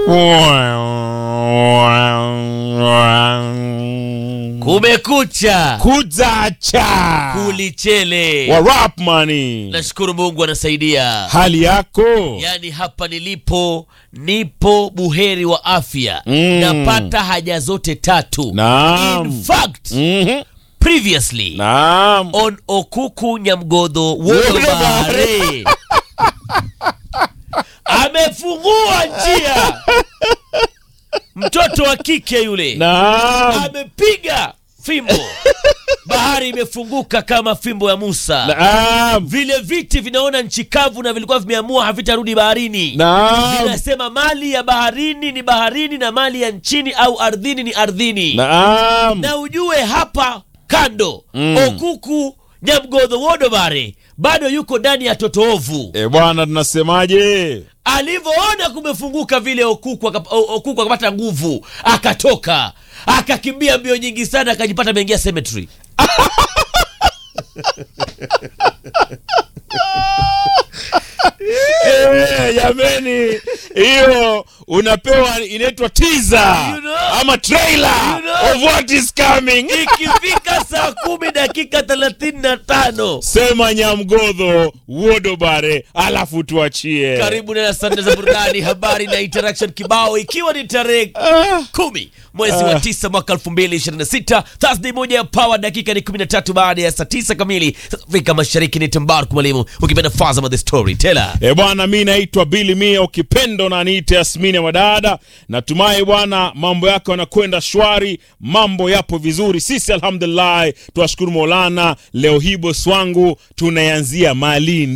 Kumekucha kuzacha kulichele. wa rap money. Nashukuru Mungu anasaidia. Hali yako Yaani hapa nilipo nipo buheri wa afya Mm. napata haja zote tatu. Naam. In fact, Mhm. previously Naam. on Okuku Nyamgodho Wodo Wodobare amefungua njia, mtoto wa kike yule Naam. amepiga fimbo, bahari imefunguka kama fimbo ya Musa. Naam. Vile viti vinaona nchi kavu na vilikuwa vimeamua havitarudi baharini. Naam. Vinasema mali ya baharini ni baharini na mali ya nchini au ardhini ni ardhini. Naam. Na ujue hapa kando Mm. Okuku Nyamgodho Wodobare bado yuko ndani ya totoovu. E bwana, tunasemaje? Alivyoona kumefunguka vile Okuku akap- O- Okuku akapata nguvu, akatoka akakimbia mbio nyingi sana, akajipata ameingia cemetery. Eh, jameni, hiyo unapewa inaitwa teaser You know? ama trailer You know? of what is coming. Ikifika saa kumi dakika thelathini na tano Sema Nyamgodho Wodobare, alafu tuachie. karibu na sanda za burudani, habari na interaction kibao, ikiwa ni tarehe Ah, kumi mwezi wa tisa mwaka elfu mbili ishirini na sita Thursday moja ya Power, dakika ni kumi na tatu baada ya saa tisa kamili Afrika Mashariki. Ni Tambarku Mwalimu, ukipenda Fazama the Storyteller. E bwana, mi naitwa Billy Mia, ukipendo na niite Yasmini ya Wadada. Natumai bwana mambo yako yanakwenda shwari, mambo yapo vizuri. Sisi alhamdulillah, tuwashukuru Maulana. Leo hii bosi wangu tunaanzia Malindi.